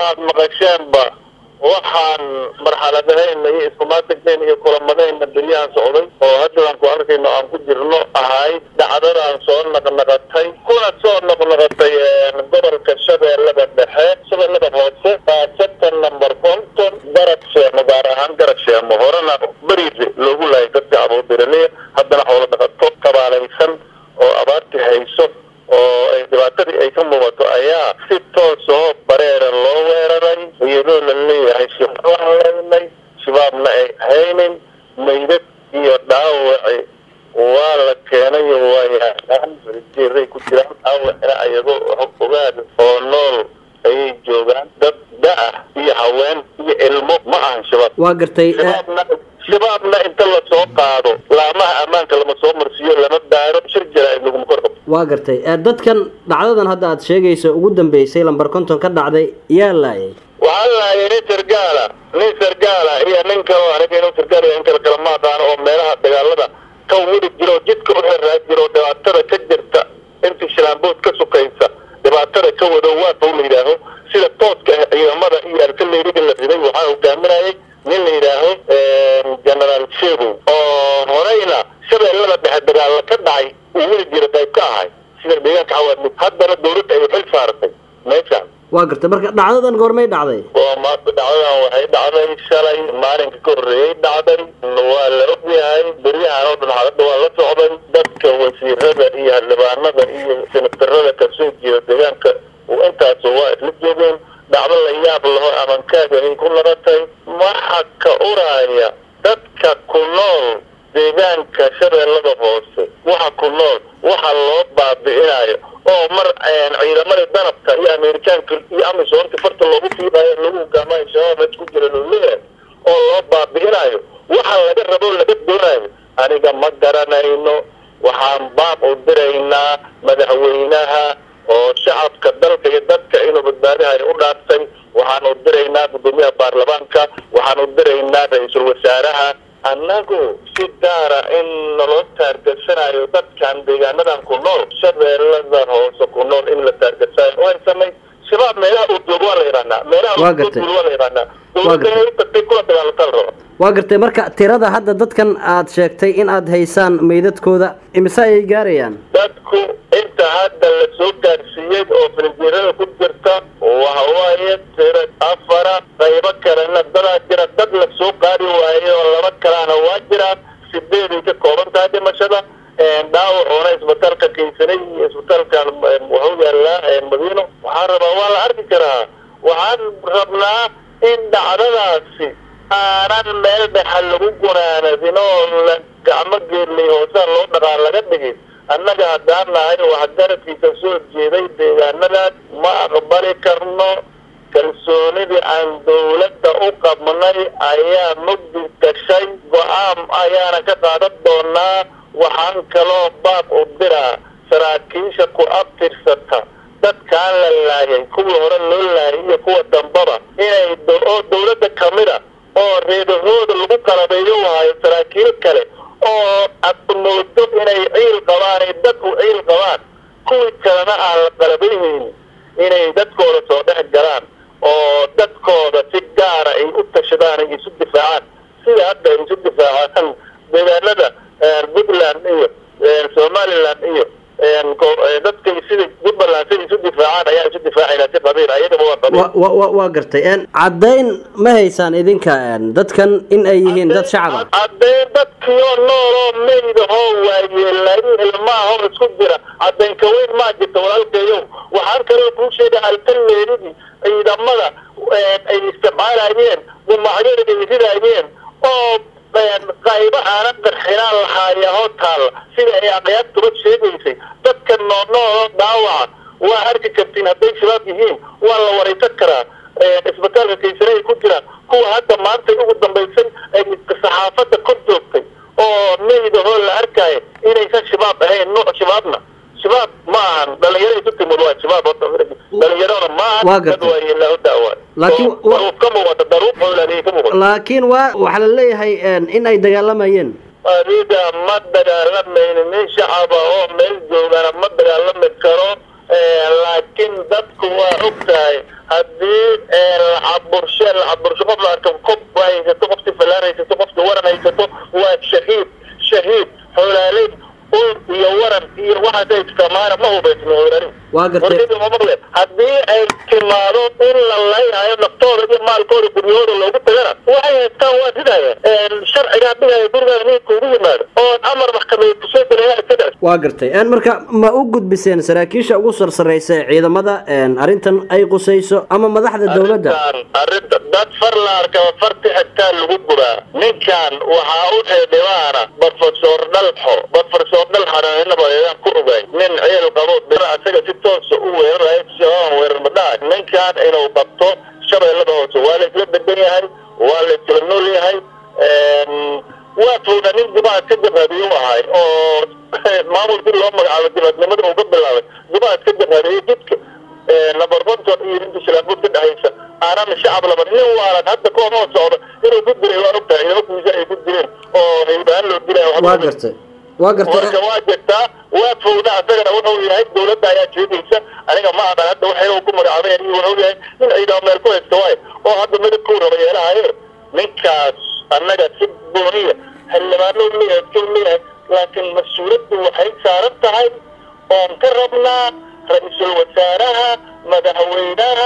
aad maqasheenba waxaan marxaladahayna iyo iskumaatagnayn iyo kulamadayna beryahan socday oo haddaan ku arkayno aan ku jirno ahay dhacdadaan soo naqnaqatay kuna soo noqnoqotay gobolka shabeellada dhexe shabeellada hoose baasatan number konton garab sheemo gaar ahaan garab sheemo horena beriise loogu laayay dadka abuudiraliya haddana xoolo dhaqato kabaalaysan oo abaartii hayso oo ay dhibaatadii ay ka muuqato ayaa si toos oo bareera loo weeraray iyadoo la leeyahay shabaab leynay shabaabna ay haynin maydad iyo dhaawaci waa la keenay waa yaaaan jeeray ku jiraan dhaawacina ayagoo ogaad oo nool ayay joogaan dad da-ah iyo haween iyo ilmo ma ahan shabaab waa gartay shabaabna shabaabna inta lasoo qaado laamaha ammaanka lama soo marsiiyo lama daaro shir jaraa'id laguma kor qabto waa gartay dadkan dhacdadan hadda aad sheegayso ugu dambeysay lambar konton ka dhacday yaa laayay waxaa laayay nin sargaala nin sargaala iyo nin kaloo aniga inuu sargaal iyo in kale kale ma aqaano oo meelaha dagaalada ka widi jiro jidka u xiraa jiro dhibaatada ka jirta intii shilaambood ka sukaysa dhibaatada ka wado waadba la yidhaaho sida tooska ah ciidamada iyo arkaleyriga la riday waxaa hogaaminayay nin la yidhaaho generaal sheego oo horeyna shabeellada dhexe dagaalla ka dhacay uu weli jira qayb ka ahay sida deegaanka xawaadmid haddana dawladda ay xil saaratay meeshaan waa gartay marka dhacdadan goormay dhacday waa maanta dhacdadan waxay dhacday shalay maalinka ka horreeyay dhacday waa la ogyahay beryahan oo dhan xaaladda waa la socday dadka wasiirada iyo xildhibaanada iyo senatarada kasoo jeeda deegaanka intaas waa isla joogeen dhacdo la yaab laho amankaaganay ku naratay waxa ka uraya dadka ku nool deegaanka shabeellada hoose waxa ku nool waxa loo baabi'inayo oo mar ciidamadii danabka iyo amerikaanka iyo amisoonka farta loogu fiidayo lagu hogaamayo shabaab meed ku jira looleeyahay oo loo baabi'inayo waxa laga rabo laga doonayo aniga ma garanayno waxaan baab u diraynaa madaxweynaha oo shacabka dalka iyo dadka inuu badbaadihayo u dhaaftay waxaan u diraynaa guddoomiyaha baarlamaanka waxaan u diraynaa ra-iisul wasaaraha annagu si gaara in naloo taargasanayo dadkan deegaanadan ku nool shabeellada hoose ku nool in la taargasanayo way samay shabaab meelaha uu joogo waa la yidhahnaa meelaha Waa uu gartay. joogo waa la yidhahnaa Waa dowladda gartay. inay u tagtay kula dagaalata la raba waa gartay marka tirada hadda dadkan aad sheegtay in aad haysaan meydadkooda imise ayay gaarayaan dadku inta hadda la soo gaarsiiyey oo filinjeerada ku jirta waxa waaye tira afara qaybo kalena dadaa jira dad la soo qaadi waaye oo laba kalena waa jiraan sideeday ka kooban tahay dhimashada dhaawacoona isbitaalka kaysanay iyo isbitaalkan wuxuu yaalaa madiino waxaan rabaa waa la arki karaa waxaan rabnaa in dhacdadaasi aanan meel dhexa lagu gunaanadin oo la gacmo geerlay hoosaan loo dhaqaa laga dhigin annaga haddaan nahay waxgaradkiisa soo jeeday deegaanadaas ma aqbali karno kalsoonidii aan dawladda u qabnay ayaa mugdi gashay go-aan ayaana ka qaadan doonaa waxaan kaloo baab u diraa saraakiisha ku abtirsata dadkaan la laayay kuwii hore loo laayay iyo kuwa dambaba inay do- oo dawladda kamida oo reedahooda lagu qalabeeyo waayo saraakiil kale oo aad moodo inay ciil qabaan ay dad u ciil qabaan kuwii kalena aan la qalabayhaynin inay dadkooda soo dhex galaan oo dadkooda si gaara ay u tashadaan ay isu difaacaan sida hadda ay isu difaacaan deegaanada puntland iyo somaliland iyo ko- dadkay sida puntland sida isu difaacaan ayaa isu difaacayna si qabiil ayagaba waa qabiil wa wa wa waa gartay caddayn ma haysaan idinka dadkan in ay yihiin dad shacab ah haddee dadkiioo nool oo meydahoo waayeelayn ilmaahoo isku jira caddayn ka weyn maa jirta walaalkeeyow waxaan kaloo kuu sheega alkalleeridii ciidamada ay isticmaalayeen gumaacyada ay ridaayeen oo qaybo aanan qarxinaan lahaayahoo taalla sida ay aqyaabtuba sheegaysay dadka noolnooloo dhaawaca waa arki kartiin hadday shabaab yihiin waa la waraysan karaa isbitaalka kaysane ay ku jiraan kuwa hadda maanta ugu dambaysay ay saxaafadda kor joogtay oo meydahoo la arkaayo inaysan shabaab ahayn nuuc shabaabna shabaab ma ahan dhalinyaro isu timid waa shabaab horta dhalinyarona ma Waa ahan gartay. dad waayeelaa daawa Laakiin- daruuf ka muuqata daruuf xoolaaniyay ka muuqata laakiin waa waxaa la leeyahay in ay dagaalamayeen adiga ma dagaalamaynin nin shacaba oo meel joogana ma dagaalami karo laakiin dadku waa og tahay haddii lacaburshe lacabursho qof la arko kob haysato qofti falaan haysato qofti waran haysato waa shahiid shahiid xoolaaley ul iyo waran iyo waxaas ay isticmaala ma hubaysno hoolaaley waa gartay warkadii ma maqleen haddii ay timaado in la layhayo naftooda iyo maalkooda guryahooda loogu tagana waxay haystaan waa ridaya sharcigaa dhigaya gurigaada ninka ugu yimaado oon amar maxkamadeed kusoo gelaya iska dhac waa gartay n marka ma u gudbiseen saraakiisha ugu sarsaraysa ee ciidamada arrintan ay qusayso ama madaxda dowladda arrintan arrinta dad far la arkaba farti xigtaa lagu guraa ninkan waxaa u xeedhibaana profesor dhalxo profesor dhalxana inaba ayaan ku ogay nin ceel qabo dira asaga si toosa u weerarayo shababan weerar madhaca ninkan inuu qabto shabeellada hoose waa la isla degan yahay waa la isla nool yahay waa fowda nin dibaad ka jabhadiyu ahay oo maamulkii loo magacaabo dibadnimada uu ka bilaabay dibaad ka jabhadiyo jidka labarbanton iyo ninka shilaabuud ka dhexaysa aanan shacab laban nin waalan hadda koonoo socda inuu ku diray waa ogtahay ciidamakiisa ay ku direen oo haybahaan loo dilaya waa gartay waa gartay marka waa jirtaa waa fowda asagana wuxuu yahay dowladda ayaa jeedaysa aniga ma aqan hadda waxay ku magacaabay iyo wuxuu yahay nin ciidamo meel ku haysta waayo oo hadda midabkuu raba yeelahaye ninkaas annaga si gooniya xildhibaano leeyahay iska leeyahay laakiin mas-uuladdu waxay saaran tahay oon ka rabnaa ra-iisul wasaaraha madaxweynaha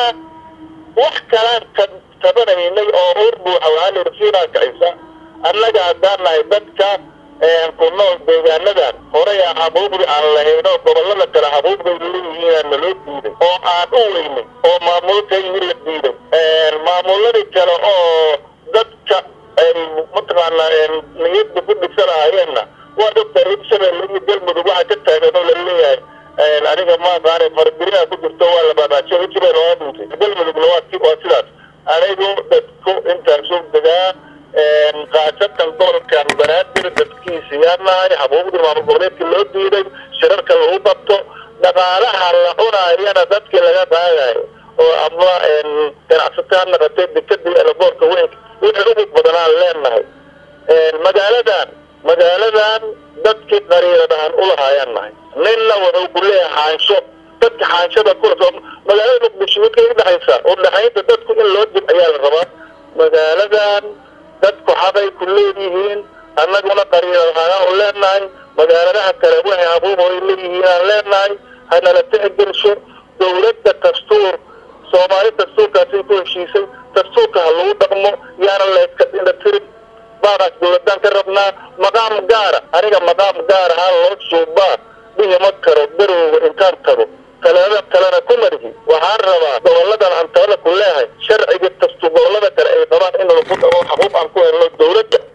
wax kalaan ka tabanaynay oo uur buuxa waxaa la rasiinaa kacisa annaga haddaan nahay dadka ku nool deegaanadan horay aan xabuubdi aan lahayn oo gobollada kale xabuubday leeyihiin naloo diiday oo aan u weynay oo maamulkayni la diiday maamuladii kale oo dadka ay mataqaanaa niyadda ku dhisanahayeenna waa dhogta hirshabelle iyo galmudug waxaa ka taagan oo la leeyahay aniga maaqaane farabirina ku jirto waa la baabaajiyo hirshabelle waa dhintay galmudugna waa waa sidaas anigu dadku intaasuu degaa khaasatan gobolkan banaadir dadkiisa yaa nahay xabuubdii maamul goboleedka loo diiday shirarka lagu qabto dhaqaalaha la cunaayana dadkii laga qaadayo oo ama ganacsato ha naqatay dekadii elaboorka weyn wixii ugu badanaan leenahay magaaladan magaaladan dadkii qariiradahan ulahaayaan nahay ninna wuxuu ku leeyahay xaansho dadka xaanshada kula magaalada muqdisho midkay udhexaysa udhexaynta dadku in loo dib ayaa la rabaa magaaladan dadku xaqay ku leeyihiin annaguna qariiradahaan u leenahay magaaladaha kale waxay habuub ay leeyihiin aan leenahay hanala tixgelsho dowladda dastuur soomaali dastuurkaasay ku heshiisay dastuurka ha lagu dhaqmo yaana layska dhina tirin baadaas dowladaan ka rabnaa maqaam gaara aniga maqaam gaar ahaan loo suubaa dhihi ma karo darowga intaan tago talada kalena ku marhi waxaan rabaa goboladan aan talada ku leehay sharciga dastuur gobolada kale ay qabaan in lagu dhaqo xaquuq aan ku helno dowladda